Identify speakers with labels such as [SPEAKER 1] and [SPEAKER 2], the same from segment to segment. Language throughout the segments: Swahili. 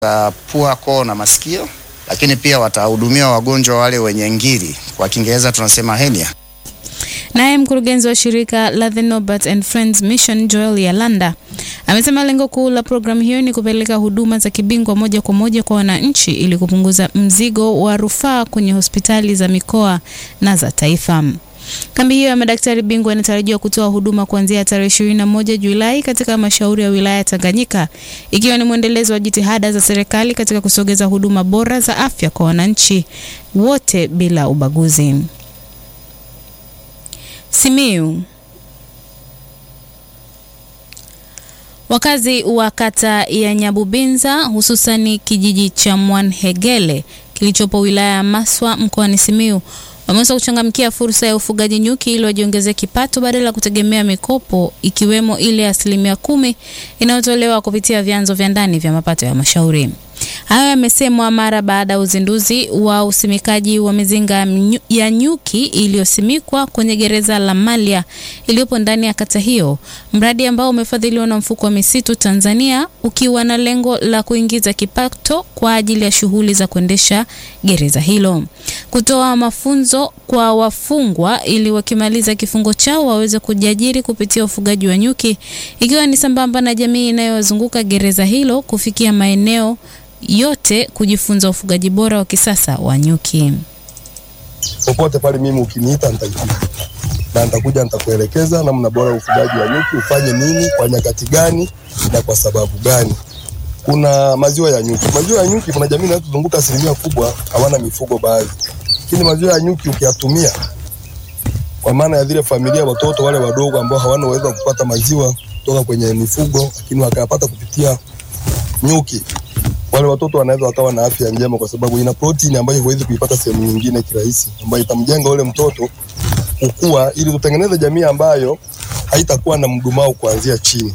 [SPEAKER 1] za pua, koo na masikio, lakini pia watahudumia wagonjwa wale wenye ngiri, kwa Kiingereza tunasema hernia.
[SPEAKER 2] Naye mkurugenzi wa shirika la The Norbert and Friends Mission Joel Yalanda amesema lengo kuu la programu hiyo ni kupeleka huduma za kibingwa moja kwa moja kwa wananchi ili kupunguza mzigo wa rufaa kwenye hospitali za mikoa na za taifa. Kambi hiyo ya madaktari bingwa inatarajiwa kutoa huduma kuanzia tarehe 21 Julai katika halmashauri ya wilaya ya Tanganyika, ikiwa ni mwendelezo wa jitihada za serikali katika kusogeza huduma bora za afya kwa wananchi wote bila ubaguzi. Simiyu. Wakazi wa kata ya Nyabubinza hususani kijiji cha Mwanhegele kilichopo wilaya ya Maswa mkoani Simiyu wameweza kuchangamkia fursa ya ufugaji nyuki ili wajiongezee kipato badala ya kutegemea mikopo ikiwemo ile asilimia kumi inayotolewa kupitia vyanzo vya ndani vya mapato ya halmashauri. Hayo yamesemwa mara baada ya uzinduzi wa usimikaji wa mizinga ya nyuki iliyosimikwa kwenye gereza la Malya iliyopo ndani ya kata hiyo, mradi ambao umefadhiliwa na mfuko wa misitu Tanzania ukiwa na lengo la kuingiza kipato kwa ajili ya shughuli za kuendesha gereza hilo, kutoa mafunzo kwa wafungwa ili wakimaliza kifungo chao waweze kujiajiri kupitia ufugaji wa nyuki, ikiwa ni sambamba na jamii inayozunguka gereza hilo kufikia maeneo yote kujifunza ufugaji bora wa kisasa wa nyuki.
[SPEAKER 3] Popote pale mimi ukiniita nitakuja na nitakuja nitakuelekeza namna bora ufugaji wa nyuki, ufanye nini kwa nyakati gani na kwa sababu gani. Kuna maziwa ya nyuki. Maziwa ya nyuki, kuna jamii inayotuzunguka asilimia kubwa hawana mifugo baadhi, lakini maziwa ya nyuki ukiyatumia, kwa maana ya vile familia, watoto wale wadogo ambao hawana uwezo wa kupata maziwa kutoka kwenye mifugo, lakini wakayapata kupitia nyuki wale watoto wanaweza wakawa na afya njema, kwa sababu ina protini ambayo huwezi kuipata sehemu nyingine kirahisi, ambayo itamjenga ule mtoto kukua, ili tutengeneze jamii ambayo haitakuwa na mdumao kuanzia chini.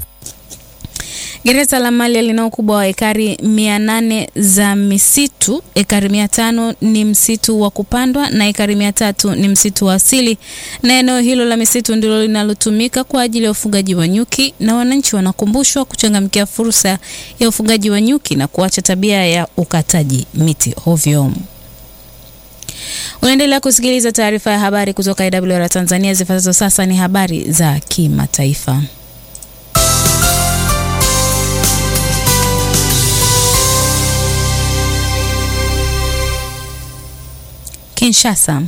[SPEAKER 2] Gereza la Malya lina ukubwa wa ekari mia nane za misitu. Ekari mia tano ni msitu wa kupandwa na ekari mia tatu ni msitu wa asili, na eneo hilo la misitu ndilo linalotumika kwa ajili ya ufugaji wa nyuki, na wananchi wanakumbushwa kuchangamkia fursa ya ufugaji wa nyuki na kuacha tabia ya ukataji miti ovyo. Unaendelea kusikiliza taarifa ya habari kutoka IWR Tanzania. Zifuatazo sasa ni habari za kimataifa. Kinshasa.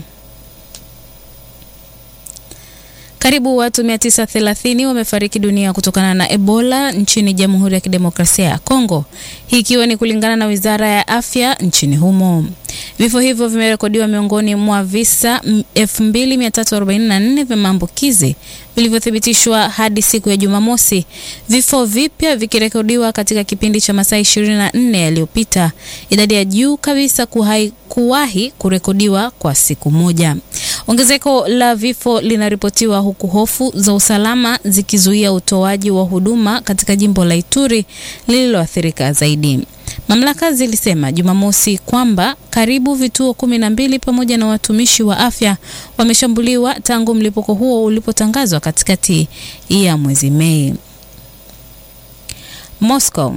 [SPEAKER 2] Karibu watu 930 wamefariki dunia kutokana na Ebola nchini Jamhuri ya Kidemokrasia ya Kongo, hii ikiwa ni kulingana na Wizara ya Afya nchini humo. Vifo hivyo vimerekodiwa miongoni mwa visa 2344 vya maambukizi vilivyothibitishwa hadi siku ya Jumamosi, vifo vipya vikirekodiwa katika kipindi cha masaa 24 yaliyopita, idadi ya juu kabisa kuhai, kuwahi kurekodiwa kwa siku moja. Ongezeko la vifo linaripotiwa huku hofu za usalama zikizuia utoaji wa huduma katika jimbo la Ituri lililoathirika zaidi. Mamlaka zilisema Jumamosi kwamba karibu vituo kumi na mbili pamoja na watumishi wa afya wameshambuliwa tangu mlipuko huo ulipotangazwa katikati ya mwezi Mei. Moscow.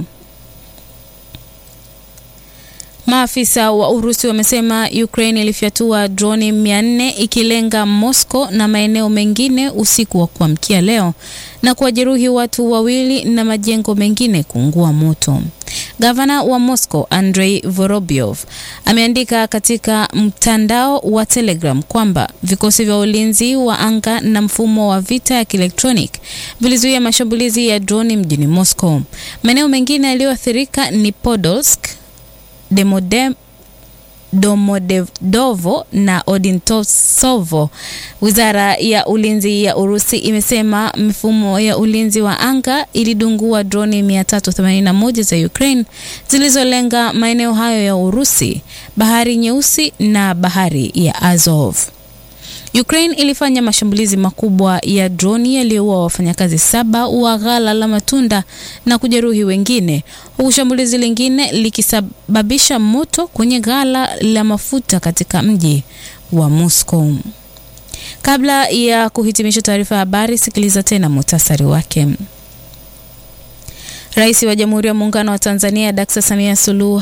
[SPEAKER 2] Maafisa wa Urusi wamesema Ukraine ilifyatua droni 400 ikilenga Moscow na maeneo mengine usiku wa kuamkia leo na kuwajeruhi watu wawili na majengo mengine kuungua moto. Gavana wa Moscow Andrei Vorobyov ameandika katika mtandao wa Telegram kwamba vikosi vya ulinzi wa anga na mfumo wa vita ya kielektronic vilizuia mashambulizi ya droni mjini Moscow. Maeneo mengine yaliyoathirika ni Podolsk, Demodem Domodedovo na Odintosovo. Wizara ya ulinzi ya Urusi imesema mifumo ya ulinzi wa anga ilidungua droni 381 za Ukraine zilizolenga maeneo hayo ya Urusi, Bahari Nyeusi na Bahari ya Azov. Ukraine ilifanya mashambulizi makubwa ya droni yaliyoua wafanyakazi saba wa ghala la matunda na kujeruhi wengine, huku shambulizi lingine likisababisha moto kwenye ghala la mafuta katika mji wa Moscow. Kabla ya kuhitimisha taarifa ya habari, sikiliza tena muhtasari wake. Rais wa Jamhuri ya Muungano wa Tanzania Dkt. Samia Suluhu